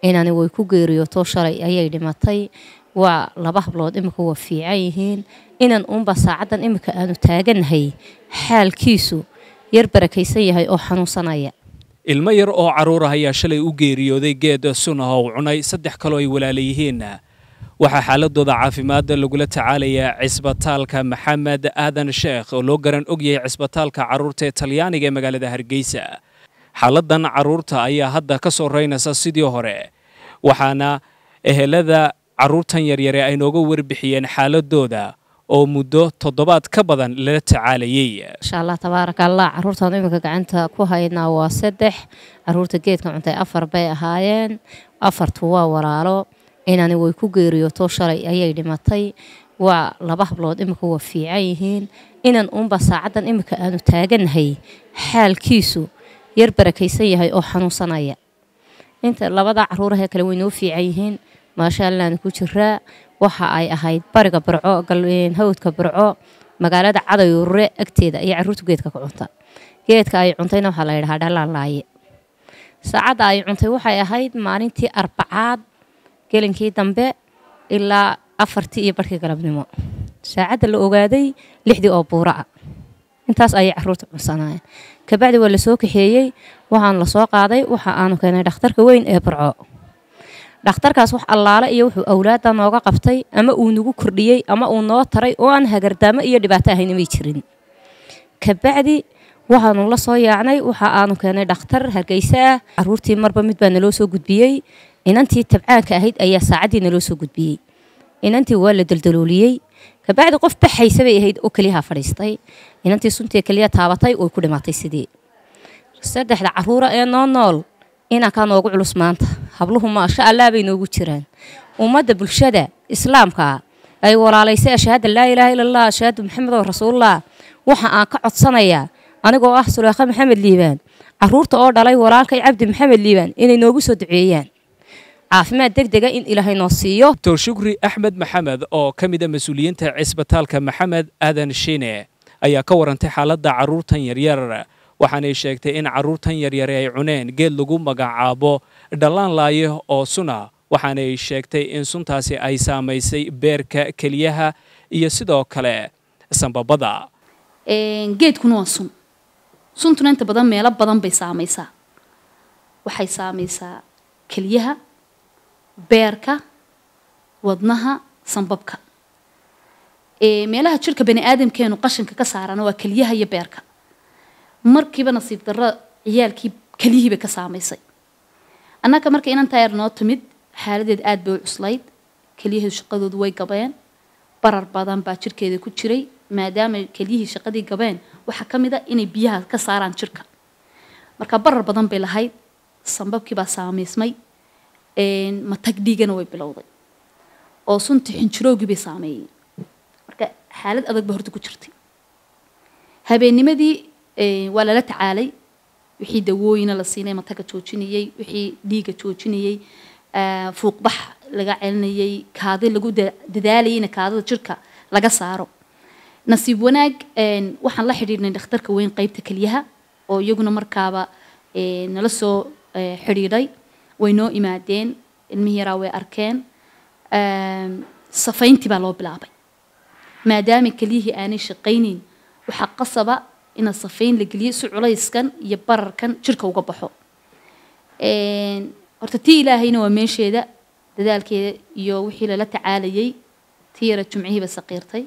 inani way ku geeriyooto shalay ayay dhimatay waa laba hablood imika waa fiican yihiin inan uunba saacaddan imika aanu taagannahay xaalkiisu yar barakaysan yahay oo xanuunsanaya ilmo yar oo carruur ah ayaa shalay u geeriyooday geed sunaha u cunay saddex kaloo ay walaala yihiin waxaa xaaladooda caafimaadda lagula tacaalayaa cisbitaalka maxamed aadan sheekh oo loo garan ogyahay cisbitaalka carruurta ee talyaaniga ee magaalada hargeysa xaaladan carruurta ayaa hadda ka soo reynaysa sidii hore waxaana ehelada carruurtan yaryare ay nooga warbixiyeen xaaladooda oo muddo toddobaad ka badan lala tacaalayay insha allah tabaaraka allah carruurtaan iminka gacanta ku haynaa waa saddex carruurta geedka cuntay afar bay ahaayeen afartu waa walaalo inani way ku geeriyooto shalay ayay dhimatay waa laba hablood imika waa fiican yihiin inan uunba saacaddan imika aanu taagannahay xaalkiisu yar barakaysan yahay oo xanuunsanaya inta labada caruurahee kale way noo fiican yihiin maasha allaana ku jiraa waxa ay ahayd bariga barco hawdka barco magaalada cadayurure agteeda ayay carruurta geedka ka cunta geedka ay cuntayna waxaa la yidhahaa dhalaan laaye saacadda ay cuntay waxay ahayd maalintii arbacaad gelinkii dambe ilaa afartii iyo barhkii galabnimo saacadda la ogaaday lixdii oo buura ah intaas ayay caruurta cunsanayeen kabacdi waa lasoo kaxeeyey waxaanu lasoo qaaday waxa aanu keenay dhakhtarka weyn ee barco dhakhtarkaas wax allaale iyo wuxuu awlaadda nooga qabtay ama uu nagu kordhiyey ama uu noo taray oo aan hagardaamo iyo dhibaato ahayn may jirin kabacdi waxaanu la soo yaacnay waxa aanu keenay dhakhtar hargeysa ah caruurtii marba mid baa naloo soo gudbiyey inantii tabcaanka ahayd ayaa saacaddii naloo soo gudbiyey inantii waa la daldalooliyey kabacdi qof baxaysa bay ahayd oo keliyaha fadhiistay inantii suntii keliya taabatay way ku dhimaatay sidii saddexda caruura ee noo nool inankaa noogu culus maanta habluhu maasha allah bay noogu jiraan ummadda bulshada islaamka ay walaalaysay ashahaada laa ilaaha ila allah ashahaadu maxamed oo rasuulullah waxa aan ka codsanayaa anigoo ah sulaakha maxamed liibaan caruurta oo dhalay walaalkay cabdi maxamed liibaan inay noogu soo duceeyaan caafimaad deg dega in ilaahay noo siiyo doctor shukri axmed maxamed oo ka mid a mas-uuliyiinta cisbitaalka maxamed aadan shine ayaa ka warantay xaaladda carruurtan yaryar waxaanay sheegtay in carruurtan yaryare ay cuneen geed lagu magacaabo dhallaan laaye oo suna waxaanay sheegtay in suntaasi ay saamaysay beerka keliyaha iyo sidoo kale sambabada geedkuna waa sun suntuna inta badan meelo badan bay saamaysaa waxay saamaysaa keliyaha beerka wadnaha sambabka meelaha jirka bani aadamkeenu qashinka ka saarana waa keliyaha iyo beerka markiiba nasiib darro ciyaalkii keliyihiibay ka saamaysay annaga marka inantaa yar noo timid xaaladeed aada bay u cuslayd keliyaheedu shaqadoodu way gabeen barar badan baa jirkeeda ku jiray maadaama kelyihii shaqadii gabeen waxaa ka mid a inay biyaha ka saaraan jirka marka barar badan bay lahayd sambabkii baa saamaysmay matag dhiigana way bilowday oo sunta xinjiroogii bay saameeyey marka xaalad adag ba horta ku jirtay habeennimadii waa lala tacaalay wixii dawooyina la siinay mataga joojinayey wixii dhiiga joojinayey fuuqbax laga celinayey kaadi lagu dadaalayeyna kaadida jirka laga saaro nasiib wanaag waxaan la xidhiidhnay dhakhtarka weyn qeybta keliyaha oo iyaguna markaaba nala soo xidhiidhay way noo imaadeen ilmihii yaraa way arkeen safayntii baa loo bilaabay maadaama kelyihii aanay shaqaynayn waxaa qasaba ina safayn la geliyo si culayskan iyo bararkan jirka uga baxo horta tii ilaahayna waa meesheeda dadaalkeeda iyo wixii lala tacaalayay tii yara jumcihiiba saqiirtay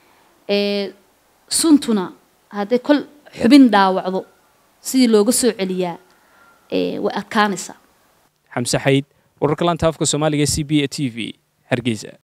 suntuna hadday kol xubin dhaawacdo sidii looga soo celiyaa way adkaanaysaa xamse xayd wararka laanta afka soomaaliga c b a t v hargeysa